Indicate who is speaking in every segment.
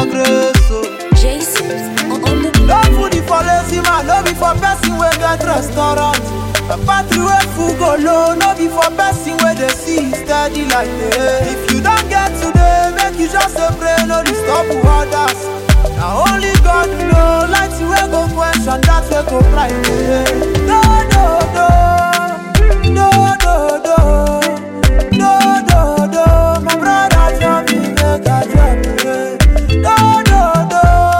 Speaker 1: your grace, oh.
Speaker 2: Jason on the
Speaker 1: No food is for lazy man, no be for person wey get restaurant. A battery wey full go low, no be for person wey dey see steady like day. If you don get today, make you just dey pray, no disturb others. Na only God know, light wey go question, that wey go bright day. No, no, no, no, no, no, no, no, no. My brother tell me make I drop it. No, no, no.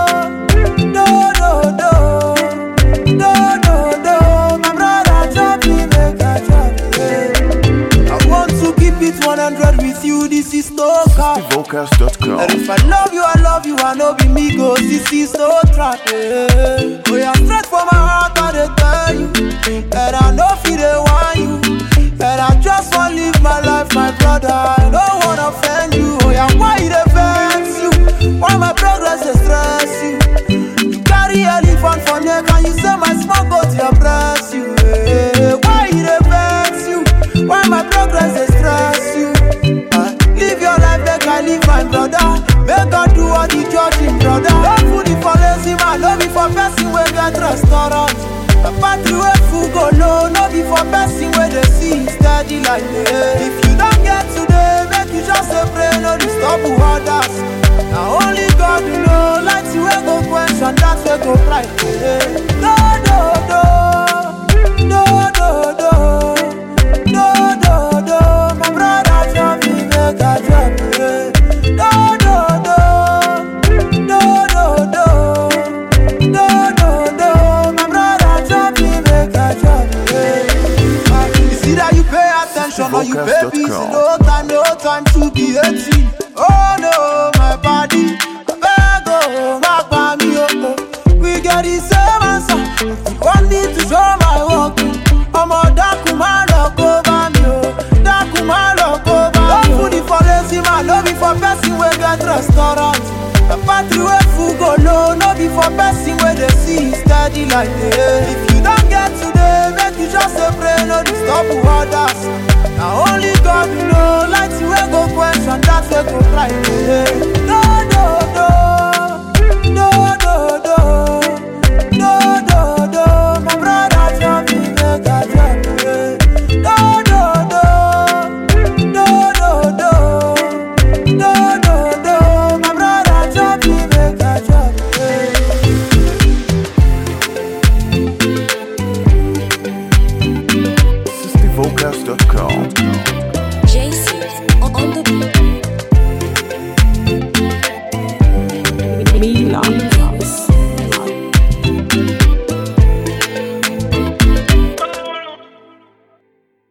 Speaker 1: No, no, no, no, no, no. My brother drop me, make I drop it. I want to keep it 100 with you. This is no cap. And
Speaker 3: Vocals.com.
Speaker 1: if I love you, I love you. I know be me go. This is no trap. eh. Oh yeah, straight from my heart, I dey tell you. And I know feel they want you. And I just want live my life, my brother. I don't wanna offend you. Oh yeah, why it vex you? Why my progress dey stress you? You carry elephant for neck and you say my small goat dey oppress you. eh. Why it dey vex you? Why my progress dey stress you? Ah, Live your life make I live my brother. Make God do all the judging, brother. No food is for lazy man, no be for person wey get restaurant. A battery wey full go low, no be for person wey dey see steady like day. If you don get today, make you just dey pray, no disturb others. Na only God know, light wey go question, that wey go bright day. No, no, no, no, no, no. No, no, no, my brother tell me make I drop it. No, no, no, no, no, no, no, no, no, my brother tell me make I drop it. Ah, It's either you pay attention or you pay busy. No time, no time to be 18. Oh no, my body, I beg oh, my body, oh, oh. We get the same answer. You want me to show my work? ọmọ dákun má lọ kó bá mi o dákun má lọ kó bá mi o. no food is for lazy man no be for person wey get restaurant. the battery wey full go low no be for person wey dey see steady like day. if you don get today make you just dey pray no disturb others. na only God know light wey go question that wey go bright day. no no no no no no. No, no, no, my brother tell me make I drop it. No, no, no, no, no, no, no, no, no, my brother tell me make I drop it.
Speaker 3: Vocals.com.